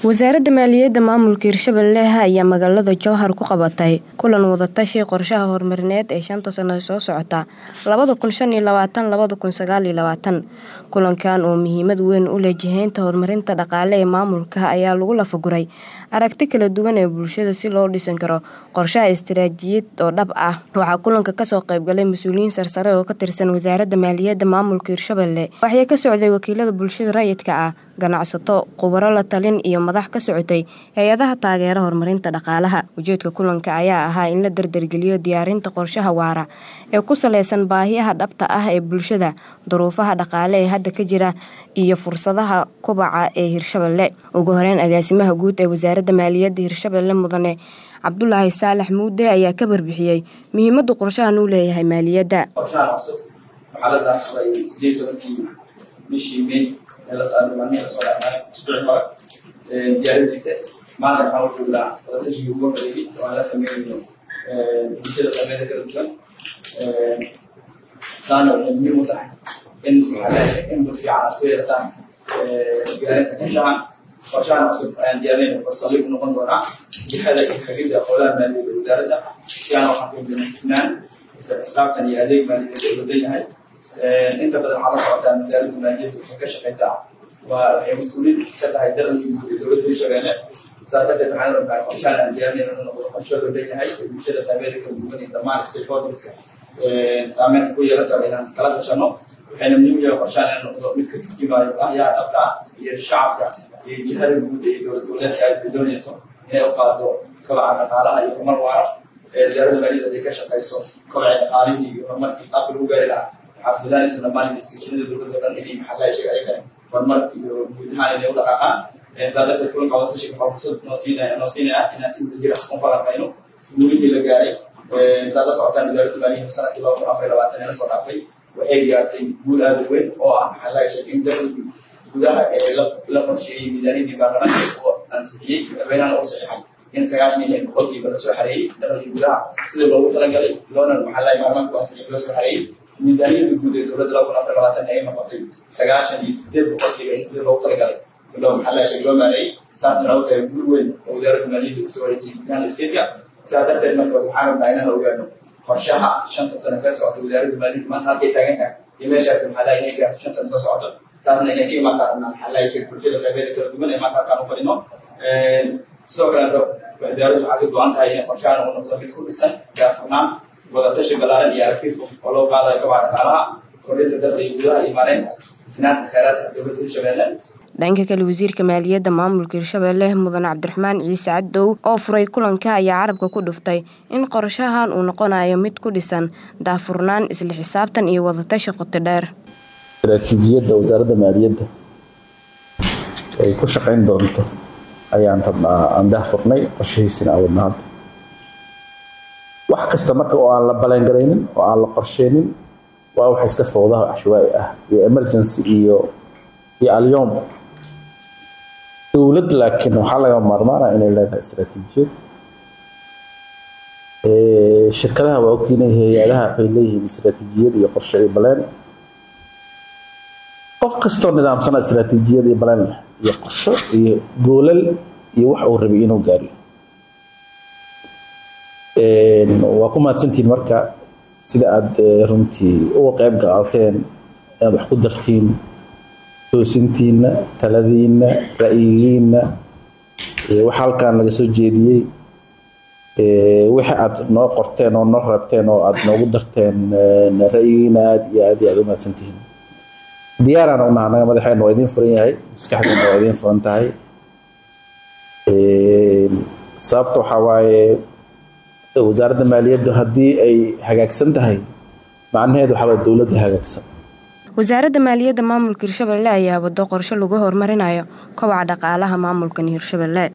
wasaaradda maaliyadda maamulka hirshabelle ayaa magaalada jowhar ku qabatay kulan wadatashi qorshaha horumarineed ee shanta sano soo socota kulankan oo muhiimad weyn u leh jihaynta horumarinta dhaqaale ee maamulka ayaa lagu lafaguray aragti kala duwan ee bulshada si loo dhisan karo qorshaha istiraatiijiyad oo dhab ah waxaa kulanka kasoo qaybgalay mas-uuliyiin sarsare oo ka tirsan wasaaradda maaliyadda maamulka hirshabelle waxay ka socday wakiilada bulshada rayidka ah ganacsato khubaro la talin iyo madax ka socotay hay-adaha taageera horumarinta dhaqaalaha ujeedka kulanka ayaa ahaa in la dardargeliyo diyaarinta qorshaha waara ee ku saleysan baahiyaha dhabta ah ee bulshada duruufaha dhaqaale ee hadda ka jira iyo fursadaha kubaca ee hirshabelle ugu horeyn agaasimaha guud ee wasaaradda maaliyadda hirshabelle mudane cabdulaahi saalax muude ayaa ka barbixiyey muhiimada qorshahan uu leeyahay maaliyadda bishii may maalmihii lasoo dhaafay isbuuci hore diyaarintiisa maanta waxaan u joognaa wadatashiga ugu horeeyey oo aan la sameynayo bulshada qeybeeda kala duwan taana waxay muhiim u tahay in in dul fiican aad ku yeelataan diyaarinta qorshahan qorshahan cusub ayaan diyaarinayna oo saliib u noqon doonaa jihada iyo hagida howlaha maaliyadda wasaaradda si aan waxaan ku imdina hufnaan isla xisaabtan iyo adeeg maaliyadeed oo leeyahay inta badan waxaa la socotaa wasaaradda maaliyadda waxay ka shaqeysaa waa waxay mas-uuliin ka tahay dakhligii guud ee dowladda hirshabeelle saa darteed waxaan rabnaa qorshahan aan diyaarinayno inuu noqdo qorsho loo leeyahay ee bulshada qeybeeda kala duwan iyo dhammaan stakeholderska saameynta ku yeelan karo inaan kala tashano waxayna muhiim yahay qorshahan inuu noqdo mid ka turjumaayo baahiyaha dhabta ah iyo shacabka iyo jihada guud ee dowlad goboleedka ay doonayso inay u qaado kobaca dhaqaalaha iyo horumar waara wasaaradda maaliyadda haday ka shaqeyso kobaca dhaqaalihii iyo horumarkii qaabka lagu gaari lahaa waxaa fudaanaysa dhammaan institutionada dowladda dhan inay maxaa sheega ayaga horumar iyo guud ahaan inay u dhaqaaqaan saa darteed kulanka wadatashiga waxaa fursad noo siinaya noo siinaya inaan si wadajira u falanqayno guulihii la gaaray saa la socotaan wasaaradda maaliyadda sanadkii laba kun afar iyo labaatan ee lasoo dhaafay waxay gaartay guul aada u weyn oo ah maxaa laga sheegay in dakhligii gudaha ee la qorsheeyey miisaaniyadii baarlamaanka oo ansixiyey madaxweynahan oo saxiixay in sagaashan iyo lix boqolkiiba lasoo xareeyey dakhligii gudaha sida loogu talagalay loona maxaa laga baarlamaanka ansixiyay loo soo xareeyey miisaaniyadda guud ee dowladda laba kun afar labaatan ay noqotay sagaashan iyo sideed boqolkiiba in sida loogu talagalay loo maxaa laga sheegay loo maareeyey taasna waxay tahay guul weyn oo wasaaradda maaliyadda usoo wareejiyey gudaha isteedka sidaa darteed marka waxaan rabnaa inaan ogaano qorshaha shanta sano soo socota wasaaradda maaliyadda maanta halkay taagan tahay iyo meeshaasi maxaa laga inay gaarto shanta sano soo socoto taasna inay ka imaataan maxaa laga sheegay bulshada qeybeeda kala duwan ee maanta halkaan u fadhino sidoo kaleeto wasaaraddu waxaa ka go-an tahay inay qorshahan uu noqdo mid ku dhisan gaafurnaan wadatashi balaaran iyo aragti fog oo loo qaadayo kabaca dhaqaalaha kordhinta dakhliga gudaha iyo maareynta finaanta kheyraadka dowladda hirshabelle dhanka kale wasiirka maaliyadda maamulka hirshabelle mudan cabdiraxmaan ciise cadow oo furay kulanka ayaa carabka ku dhuftay in qorshahan uu noqonayo mid ku dhisan daafurnaan isla xisaabtan iyo wadatashi qoto dheer istaraatiijiyadda wasaaradda maaliyadda ay ku shaqayn doonto ayaan rabnaa aan daahfurnay qorshahiisina aan wadna hadda wax kasta marka oo aan la balangaraynin oo aan la qorsheynin waa wax iska fowdaha cashwaa'i ah iyo emergency iyo iyo alyoom dowlad laakiin waxaa laga maarmaana inay leedahay istaraatiijiyad shirkadaha waa ogtiin hay-adaha waxay leeyihiin istaraatiijiyad iyo qorshe iyo baleen qof kastoo nidaamsana istaraatiijiyad iyo baleen leh iyo qorsho iyo goolal iyo wax uu rabay inuu gaariyo waa ku mahadsantihiin marka sida aada runtii uga qeyb qaadateen inaad wax ku dartiin toosintiina taladiina ra'yigiina waxa halkan laga soo jeediyey wixii aad noo qorteen oo noo rabteen oo aad noogu darteen ra'yigiina aada iyo aad iyo aad u mahadsantihiin diyaaraan unaha naga madaxeena waa idiin furan yahay maskaxdeena waa idiin furan tahay sababta waxaa waaye wasaaradda maaliyaddu haddii ay hagaagsan tahay macnaheedu waxaa waye dowladda hagaagsan wasaaradda maaliyadda maamulka hirshabelle ayaa wado qorshe lagu horumarinayo kobaca dhaqaalaha maamulkan hirshabelle